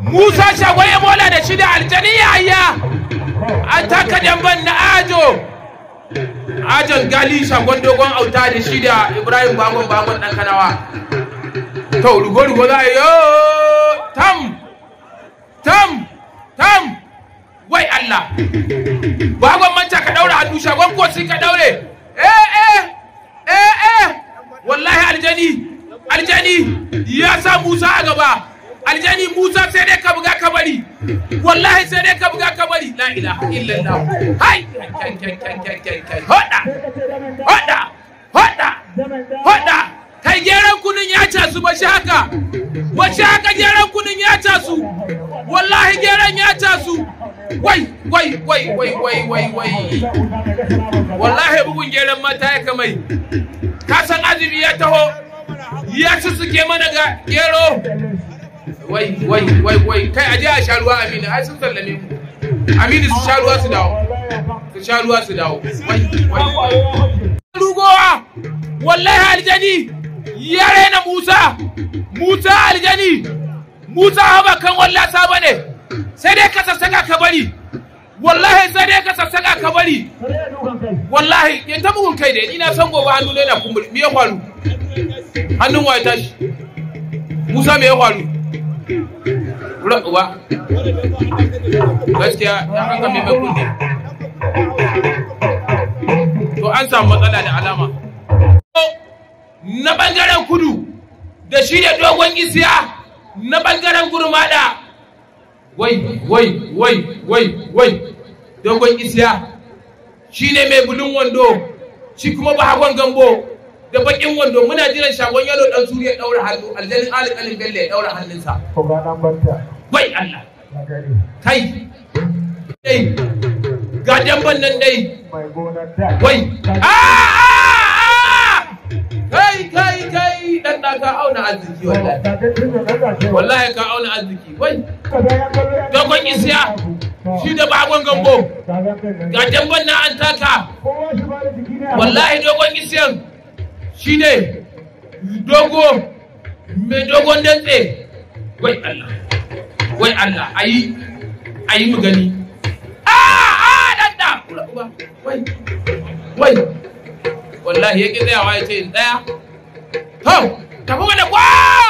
musa shagwaye mola da shi da aljani yaya an taka damban na ajo ajon gali shagon dogon auta da shi da ibrahim bagon bagon dan kanawa to rugo rugo za a yi yo tam tam tam wai allah bagon manta ka daura hannu shagon kosi ka daure eh eh eh eh wallahi aljani aljani ya sa musa a gaba aljani musa sai dai ka buga ka bari wallahi sai dai ka buga ka bari la ilaha illallah hai kai kai kai kai kai kai hoda hoda hoda hoda kai geran kunun ya casu ba shi haka ba shi haka geran kunun ya casu wallahi geran ya casu wai wai wai wai wai wai wai wallahi bugun geran mata ya kamai ka san azumi ya taho ya ci suke mana ga gero wai wai wai wai kai aje a sha ruwa aminu ai sun sallame mu aminu su sha ruwa su dawo su sha ruwa su dawo wai wai rugowa wallahi aljani ya raina musa musa aljani musa haba kan wallasa bane sai dai ka sassaka ka bari wallahi sai dai ka sassaka ka bari wallahi ya ta bugun kai da ina son gobe hannu ne na kumburi me ya faru hannun wa ya tashi musa me ya faru Ura uba gaskiya ya haka mai mai kunne to an samu matsala da alama na bangaren kudu da shi da dogon isiya na bangaren gurmada wai wai wai wai wai dogon isiya shi ne mai bulun wando shi kuma ba hagon gambo da bakin wando muna jiran shagon yalo dan suri ya daura hannu aljalin alƙalin bello ya daura hannunsa wai Allah kai dai ga damban nan dai wai a kai kai kai dan da ka auna arziki wallahi wallahi ka auna arziki wai dogon isiya shi da bagon gambo ga damban na an taka wallahi dogon isiyan shi ne dogo mai dogon dantse wai Allah wai Allah ayi ayi mu gani a a danda wai wai wallahi yake tsayawa ya ce in tsaya to tafi mana kwa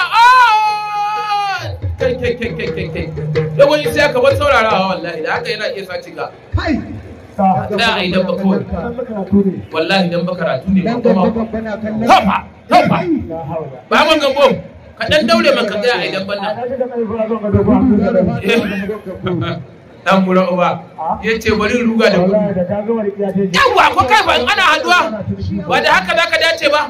kai kai kai kai kai kai dogon isa ya kamar saurarawa wallahi da haka yana iya sace ga da a yi dabba kawai wallahi dan ba karatu ne kuma tofa tofa ba mun gambo ka dan daure man ka tsaya a yi dabban nan dan mura uba ya ce bari ruga da gudu yawa ko kai ba ana haduwa ba da haka zaka dace ba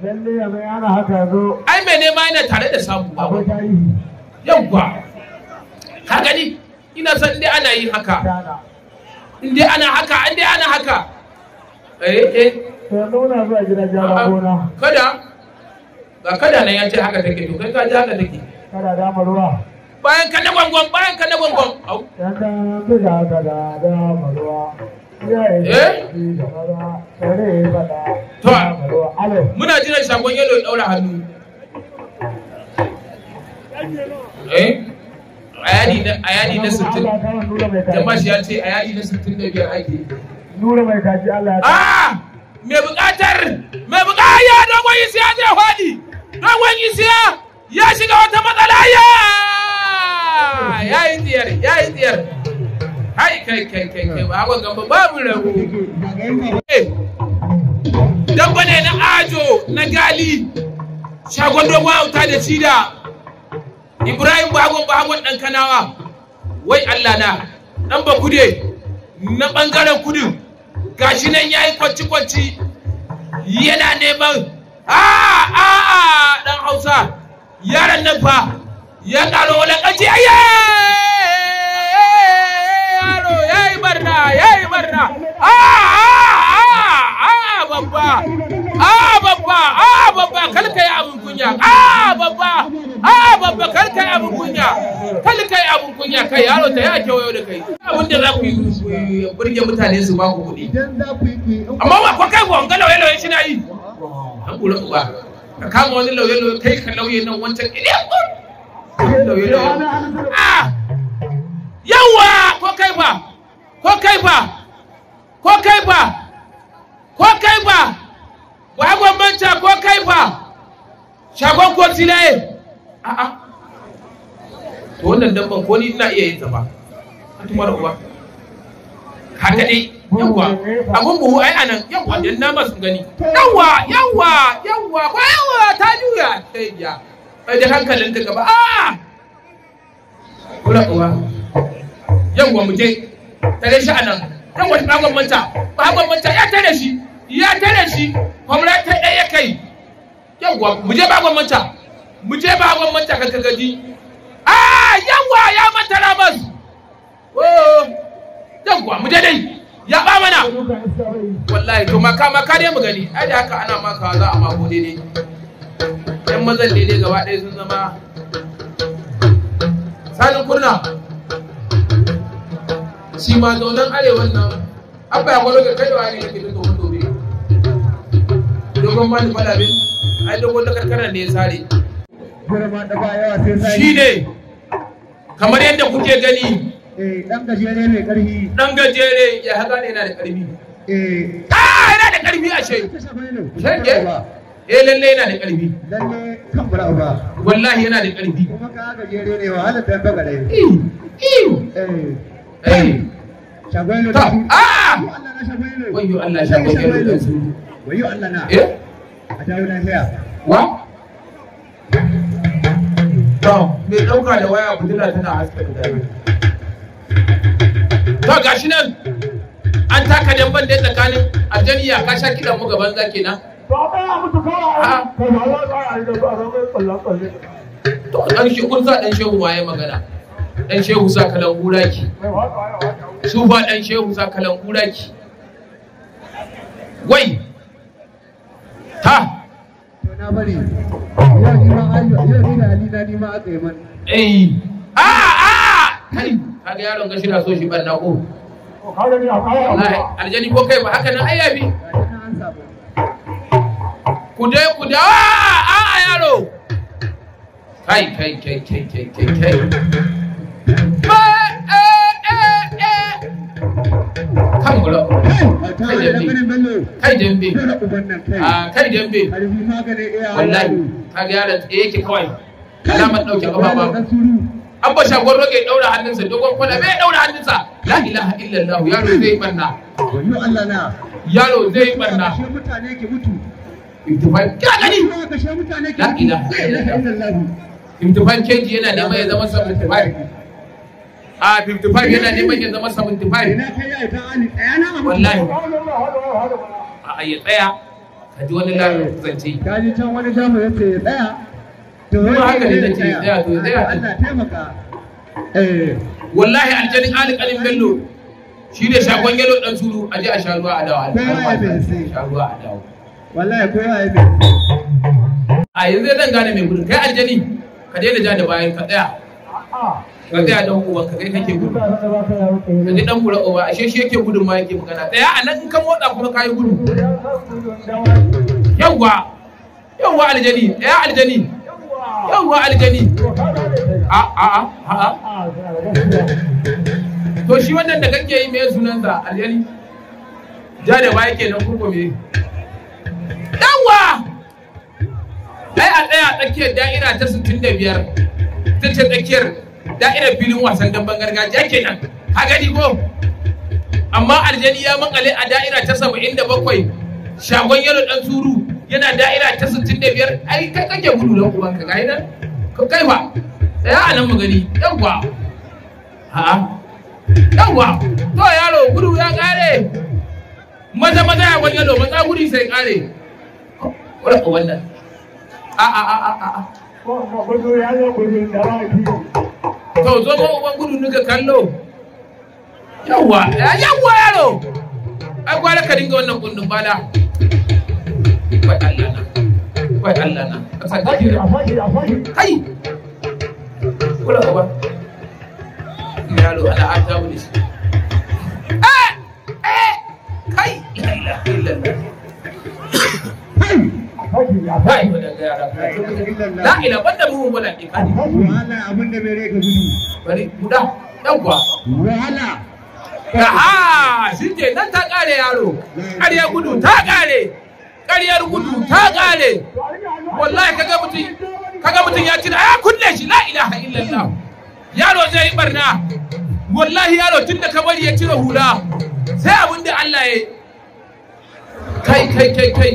ai mai nema yana tare da samu ba yawa ka gani ina san dai ana yin haka in dai ana haka in dai ana haka eh eh nuna zuwa gidan jama gona kada ga kada nan ya ce haka take to kai ka ji haka take kada dama ruwa bayan ka na gwangwan bayan ka na gwangwan au yan da buga kada dama ruwa Eh? To. alo muna jiran shagon yalo ya daura hannu eh ayani na ayani na 60 jama'a shi ya ce ayani na 65 ake nura mai kaji Allah ya ah me bukatar me bukatar ya dogon isiya zai faɗi dogon isiya ya shiga wata matsala ya ya yi tsiyar ya yi tsiyar kai kai kai kai kai ba hagon gamba babu rabu dabba ne na ajo na gali shagon dogon auta da cida ibrahim bagon bagon dan kanawa wai allah na dan ba kude na bangaren kudin gashi nan ya yi kwanci-kwanci yana neman a a a dan hausa yaran nan fa ya karo wulakanci ayye yaro ya yi barna ya yi barna a a a a babba a babba a babba kalka yi abin kunya a babba a babba kalka yi abin kunya kalka yi abin kunya kai yaro ta ya kewayo da kai abin da za ku yi burge mutane su ba ku kuɗi amma ba ko kai gonga lauye lauye shi na yi an kula uba ka kama wani lauye lauye kai ka lauye nan wancan ile lauye lauye ah fa ko kai fa ko kai fa ko kai fa bagon manta ko kai fa shagon ko tilaye a'a to wannan dabban ko ni ina iya yin ta ba tumar uwa haka dai yawwa abun buhu ai anan yawwa dan na masu gani yawwa yawwa yawwa ba yawwa ta juya sai ya bai da hankalin ta gaba a kula uwa yawwa mu je tare shi anan yawwa ta bagon manta bagon manta ya tare shi ya tare shi kwamra ta ɗaya kai yawwa mu je bagon manta mu je bagon manta ka gaji a yawwa ya manta ramas oh yawwa mu je dai ya ba mana wallahi to maka maka dai mu gani ai da haka ana maka za a mako daidai yan mazan daidai gaba ɗaya sun zama sanin kurna shi ma zaunan arewan nan abba ya kwallo ga kaiwa ne yake da dogon dobe dogon ba ni fada bin ai dogon da karkarar ne ya sare shi ne kamar yadda kuke gani dan gajere mai karfi dan gajere ya haka ne yana da karfi eh ah yana da karfi a shai shege eh lalle yana da karfi lalle kan bura ba wallahi yana da karfi kuma ka gajere ne wahalar dan bagare iu iu eh eh shagwelo ta ah Allah na shagwelo wayyo Allah shagwelo da su wayo Allah na eh a dawo lafiya wa to me dauka da waya budula tana haska da dare to gashi nan an taka damban da tsakanin aljaniya ka sha kidan mu gaban zaki na to dan shi kun sa dan shehu waye magana dan shehu sa kalan guraki su ba dan shehu sa kalan guraki wai ta to na bari yau ni ma ayo yau ni da Ali na ni ma aka yi man eh a a kai kaga yaron ga shi na so shi banna ko wallahi aljani ko kai ba haka nan ai yafi gashi na an samu ku dai ku da a a yaro kai kai kai kai kai kai kai ba eh eh eh kan gura ta da ganin bello kai dambe dole uban nan kai a kai dambe karfi maganin iya wallahi kaga yaron tsaye yake kawai alamar dauke kafa ba dan suru an ba shagon roge daura hannunsa dogon kwana bai daura hannunsa la ilaha illallah yaro zai barna wayo Allah na yaro zai barna kashe mutane ke mutu imtifan ka gani Kuma kashe mutane ke La mutu ilaha La ilaha illallah imtifan keji yana neman ya zama 75 a 55 yana neman ya zama 75 ina kai ya ta ali tsaya na mutu wallahi a ya tsaya ka ji wani lafiya zance ka ji can wani jamu ya ce ya tsaya to Kuma wai haka ne ya nake, tsaya, to tsaya. Allah taimaka eh wallahi aljanin alƙalin bello shi ne shagon yalo dan suru a je a sha ruwa a dawo Kowa ya bai sha ruwa a dawo wallahi kowa ya bi a yanzu zan gane mai gudun kai aljani ka daina ja da bayan ka tsaya ka tsaya dan uban ka kai kake gudu ka ji dan kura uba ashe shi yake gudun ma yake magana tsaya a nan in ka motsa kuma ka yi gudu yawwa yawwa aljani tsaya aljani yawwa aljani a a a a a to shi wannan da kake yi mai sunansa aljani ja da baya kenan kurko me yawwa ai a tsaya a tsakiyar da'ira ta 65 ta ce tsakiyar da'irar filin wasan damben gargajiya kenan ka gani ko amma aljani ya makale a da'ira ta 77 shagon yaro dan suru yana da'ira ta 65 ai kai kake gudu dan uban ka gai nan ka kai ba tsaya a nan mu gani yawwa ha yawwa to yaro gudu ya kare maza maza ya wani yalo maza gudu sai kare wannan a a a a a to zo ma uban gudu nuka kallo yawwa yawwa yaro ai gwara ka dinga wannan kundin bala wai Allah na wai Allah na ka sa ka jira kai kula uba yaro ana ata mu shi eh eh kai la ilaha illallah kai wannan ga yara la ila banda mu wala ikani wahala abin da bai rai ka gudu bari guda yawwa wahala aha shi ke nan ta kare yaro ƙaryar gudu ta kare ƙaryar gudu ta kare wallahi kaga mutum kaga mutum ya tuna ya kunne shi la ilaha illallah yaro zai yi barna wallahi yaro tun da ka bari ya cire hula sai abin da Allah ya yi kai kai kai kai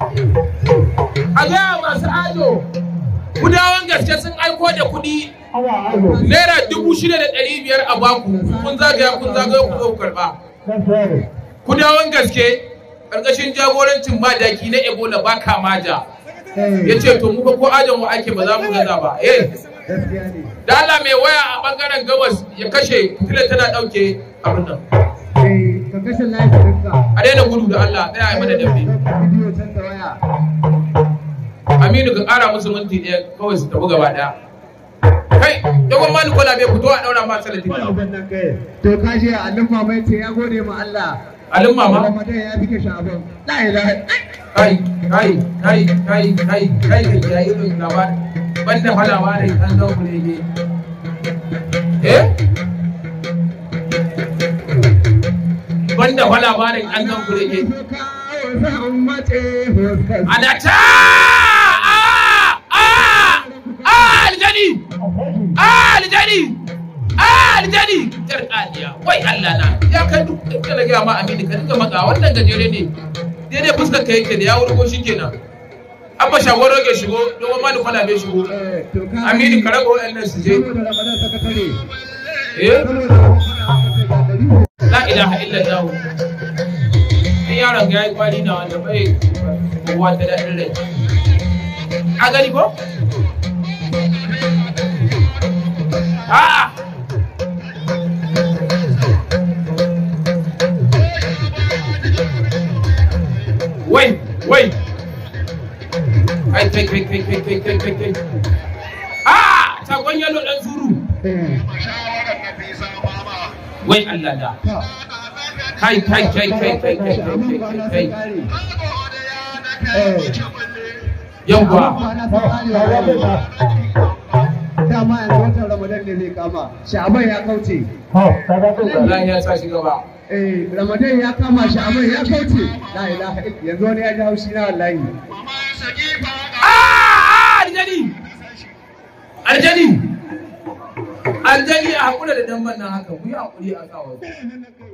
a gaya masu ajo kudawan gaske sun aiko da kuɗi naira dubu shida da ɗari biyar a baku kun zagaya kun zagaya ku zo ku karɓa kudawan gaske ƙarƙashin jagorancin madaki na ebola ba kamaja ya ce to muka ko ajin wa ake ba za mu gaza ba eh da Allah mai waya a bangaren gabas ya kashe fitilar tana ɗauke abin nan ka kashe lafiyarka a daina gudu da Allah tsaya a mana dambe bidiyo can da waya Aminu ka ƙara musu minti ɗaya kawai su tafi gaba ɗaya kai dogon mani kola bai fito a ɗaura ma salatin wani ban nan kai to ka je annan mama ce ya gode ma Allah alin mama Ramadan ya bike sha'aban la ilaha kai kai kai kai kai kai kai ya yi ɗin gaba banda falawa da an zo ku ne eh banda falawa da an zo ku ne ana ta a a aljani aljani aljani jarkaniya wai Allah na ya kai duk da na gaya ma amini ka dinga maka wannan gajere ne daidai fuskar ka yake da ya wurgo shi kenan abba shagwar rage shigo domin ma da kwana bai shigo amini ka raba waɗannan su je eh la ilaha illallah in yaron ga yayi kwari na wanda bai kowa ta daɗin rai a gani ko a'a wai wai kai kai kai kai kai kai kai kai kai a sakon yalo dan zuru wai Allah da kai kai kai kai kai kai kai kai kai yawwa dama yanzu watan ramadan ne zai kama sha'aban ya kauce Allah ya sa shi gaba eh ramadan ya kama sha'aban ya kauce la ilaha illa yanzu wani ya ji haushi na wallahi Ah, aljani aljani aljani a hakura da dan nan haka ku yi hakuri a kawo